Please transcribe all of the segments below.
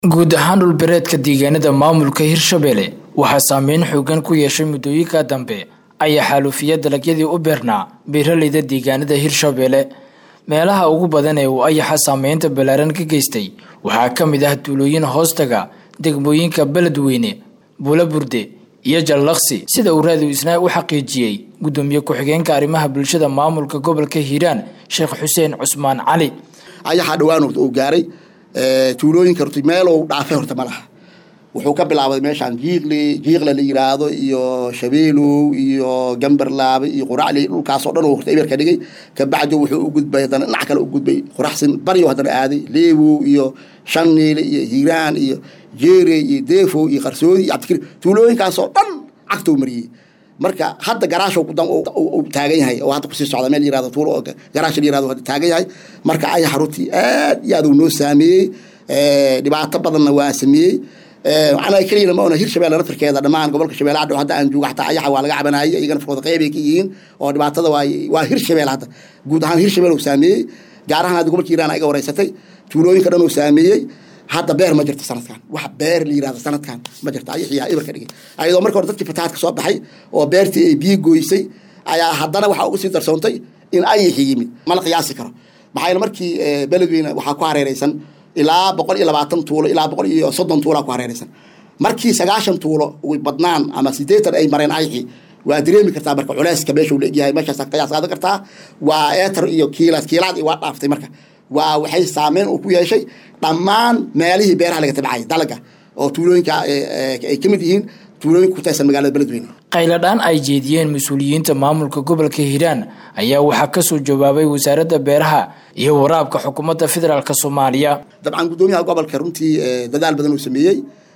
guud ahaan dhulbereedka deegaanada maamulka hirshabelle waxaa saameyn xoogan ku yeeshay muddooyinka dambe ayaa xaalufiya dalagyadii u beernaa beeraleyda deegaanada hirshabelle meelaha ugu badan ee uu ayaxa saameynta ballaaran ka geystay waxaa ka mid ah tuulooyin hoostaga degmooyinka beledweyne buulaburde iyo jallaqsi sida uu raadiw isnaa u xaqiijiyey gudoomiye ku-xigeenka arrimaha bulshada maamulka gobolka hiiraan sheekh xuseen cusmaan cali ayaxaa dhawaan horta uu gaaray tuulooyinka horta meelow dhaafay horta ma laha wuxuu ka bilaabay meeshaan jiiqli jiiqla la yiraahdo iyo shabeelow iyo gambarlaabe iyo quracli dhulkaasoo dhan horta eber ka dhigay kabacdi wuxuu u gudbay haddana dhinac kale u gudbay quraxsin baryo haddana aaday leewow iyo shaniile iyo hiiraan iyo jeerey iyo deefow iyo qarsoodi iyo cabdikari tuulooyinkaasoo dhan cagtou mariyey marka hadda garaashow taagan yahay oo hadda kusii socda meel yirahdo tuulo oo garaash la yirahdo hadda taagan yahay marka ayaxa runtii aad iyo aad uu noo saameeyey dhibaato badanna waa sameeyey macnaha keliyana ma ona hirshabelle naftarkeeda dhammaan gobolka shabeelle hadhow hadda aan joogo xataa ayaxa waa laga cabanayay iyagana nafkooda qeybay ka yihiin oo dhibaatada waa waa hirshabelle hadda guud ahaan hirshabelle uu saameeyey gaar ahaan hadda gobolka hiiraan iga wareysatay tuulooyinka dhan uu saameeyey hadda beer ma jirto sanadkan wax beer la yirahdo sanadkan ma jirto ayaxiyaa ibar ka dhigay ayadoo marka hore dadkii fatahaadka soo baxay oo beertii ay biyo gooysay ayaa haddana waxaa uga sii darsoontay in ayaxi yimid mana qiyaasi karo maxaa markii beledweyne waxaa ku hareereysan ilaa boqol iyo labaatan tuulo ilaa boqol iyo soddon tuulaa ku hareereysan markii sagaashan tuulo uy badnaan ama sideetan ay mareen ayaxi waa dareemi kartaa marka culeyska meesha uu leegyahay meeshaas qiyaas qaadan kartaa waa eetar iyo kiilaad kiilaad waa dhaaftay marka waa waxay saameyn uu ku yeeshay dhammaan meelihii beeraha laga tabcayay dalaga oo tuulooyinka ay ka mid yihiin tuulooyinka ku taysan magaalada beledweyne qayladhaan ay jeediyeen mas-uuliyiinta maamulka gobolka hiiraan ayaa waxaa kasoo jawaabay wasaaradda beeraha iyo waraabka xukuumadda federaalk soomaaliya dabcan guddoomiyaha gobolka runtii dadaal badan uu sameeyey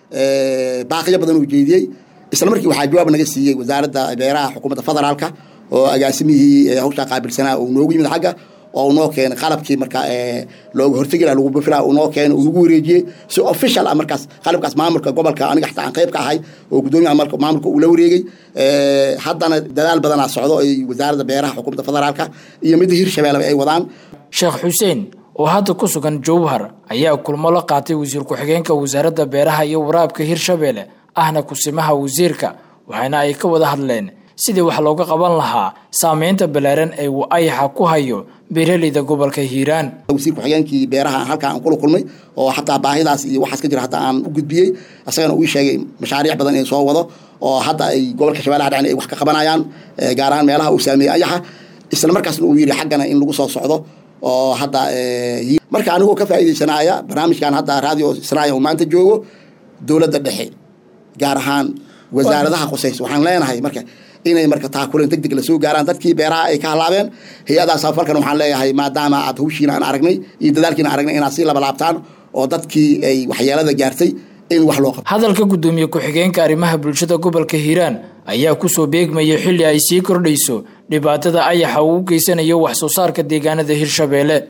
baaqiyo badan uu jeediyey isla markii waxaa jawaab naga siiyey wasaaradda beeraha xukuumadda federaalka oo agaasimihii hawshaa qaabilsanaa uu noogu yimid xagga oo noo keenay qalabkii marka looga hortegi laha lagu bufila noo keenay uu nagu wareejiyey si official ah markaas qalabkaas maamulka gobolka aniga xataa aan qayb ka ahay oo guddoomiyaha maamulka uu la wareegay haddana dadaal badanaa socdo ay wasaaradda beeraha xukuumadda federaalka iyo midda hirshabelle ay wadaan sheekh xuseen oo hadda ku sugan jowhar ayaa kulmo la qaatay wasiir ku-xigeenka wasaaradda beeraha iyo waraabka hirshabelle ahna kusimaha wasiirka waxaana ay ka wada hadleen sidii wax looga qaban lahaa saameynta ballaaran ee uu ayaxa ku hayo beeraleyda gobolka hiiraan wasiir ku-xigeenkii beeraha halkaa aan kula kulmay oo xataa baahidaas iyo waxaas ka jira hataa aan u gudbiyey asagana uu sheegay mashaariic badan in soo wado oo hadda ay gobolka shabeellaha dhacna ay wax ka qabanayaan gaar ahaan meelaha uu saameeyey ayaxa isla markaasna uu yidhi xaggana in lagu soo socdo oo hadda marka anigoo ka faa'iidaysanaya barnaamijkan hadda radio israaya uu maanta joogo dowladda dhexe gaar ahaan wasaaradaha khusaysa waxaan leenahay marka inay marka taakuleen deg deg lasoo gaaraan dadkii beeraha ay ka halaabeen hay-adaas afalkan waxaan leeyahay maadaama aad hawshiina aan aragnay iyo dadaalkiina aragnay inaad sii labalaabtaan oo dadkii ay waxyeelada gaartay in wax loo qabto hadalka guddoomiye ku-xigeenka arrimaha bulshada gobolka hiiraan ayaa kusoo beegmayay xilli ay sii kordhayso dhibaatada ayaxa uu u geysanayo wax soo saarka deegaanada hirshabelle